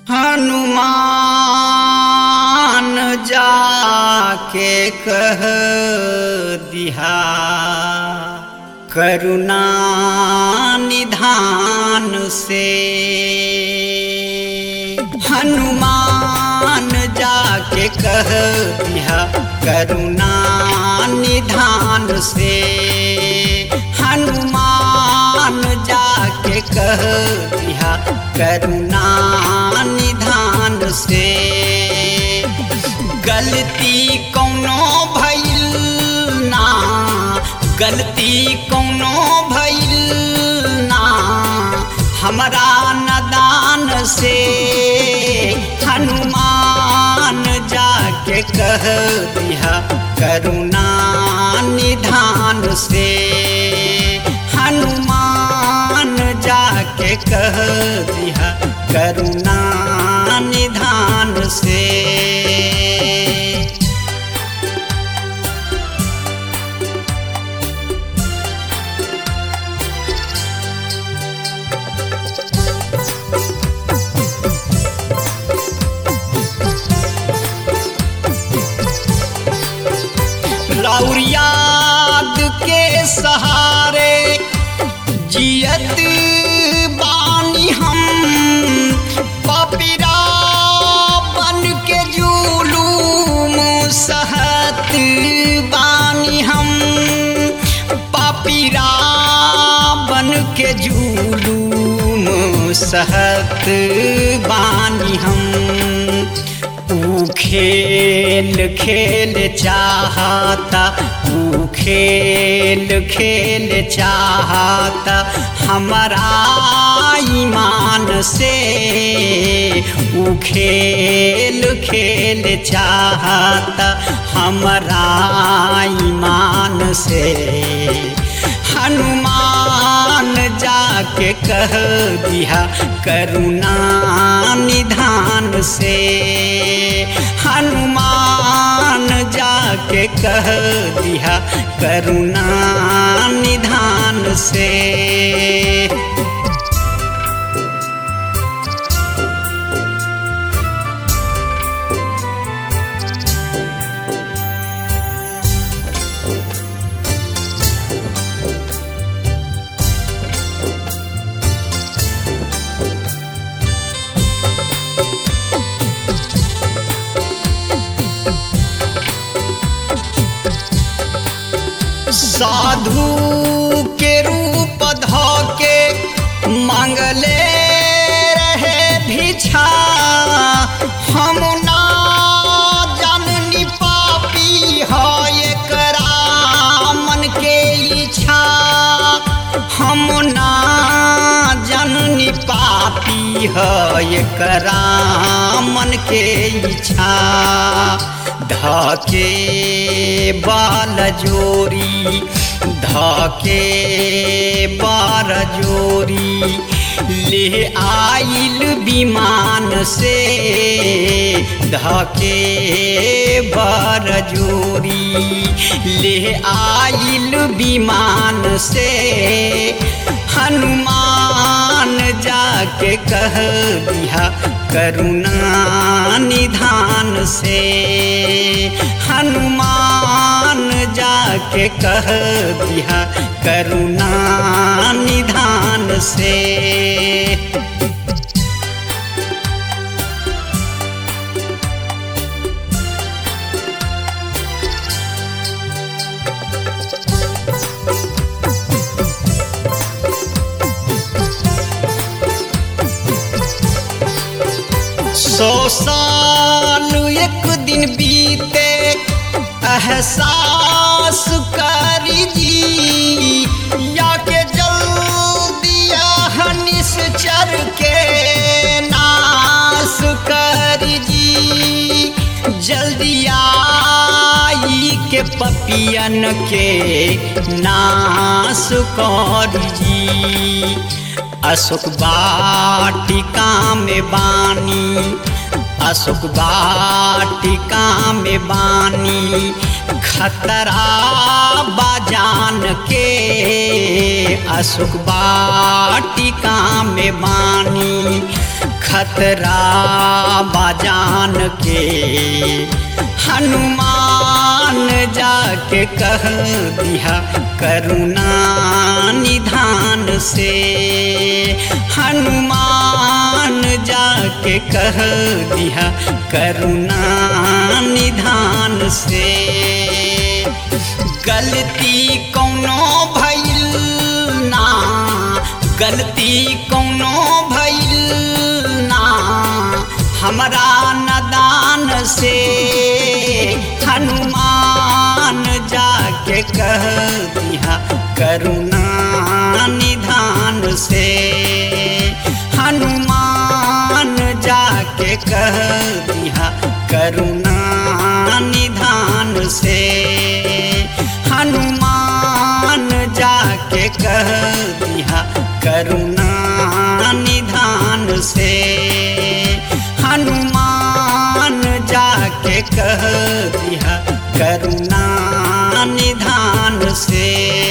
हनुमान जाके कह दिया करुणा निधान से हनुमान जाके कह दिया करुणा निधान से हनुमान जाके कह दिया करुणा निधान से गलती कौनो भइल ना गलती कौनो भइल ना हमरा नदान से हनुमान जाके कह दिया करुणा निधान से हनुमान जाके कह दिया करुणा निधान से लौर याद के सहारे जियत बानी हम पपिरा बन के जुलूम सहत बानी हम पपिरा बन के जुलूम सहत बानी हम ऊ खेल खेल चाहता ऊ खेल खेल चाहता हमारा ईमान से ऊ खेल खेल चाहता हमारा ईमान से हनुमान जाके कह दिया करुणा निधान से हनुमान जाके कह दिया करुणा निधान से साधु के रूप ध के मांगले रहे भिक्षा हम ना जननी पापी है एकरा मन के इच्छा हम ना जननी पापी है एकरा मन के इच्छा धके बाल जोरी धके बार जोरी ले आइल विमान से धके बार जोरी ले आइल विमान से हनुमान जाके कह दिया करुणा निधान से हनुमान जाके कह दिया करुणा निधान से सौ साल एक दिन बीते एहसास करी जी या के जल्दिया निश्चर के नाश करी जी जल्दिया के पपियन के नाश कर जी अशोक वाटिका में बानी अशोक वाटिका में बानी खतरा बाजान के अशोक वाटिका में बानी खतरा बाजान के हनुमान जाके कह दिया करुणा निधान से हनुमान जाके कह दिया करुणा निधान से गलती कौनो भइल ना गलती कौनो भइल ना हमरा नदान से हनुमान जाके कह दिया करुणा निधान से हनुमान जाके कह दिया करुणा निधान से हनुमान जाके कह दिया करुणा निधान से हनुमान जाके कह दिया करुणा निधान से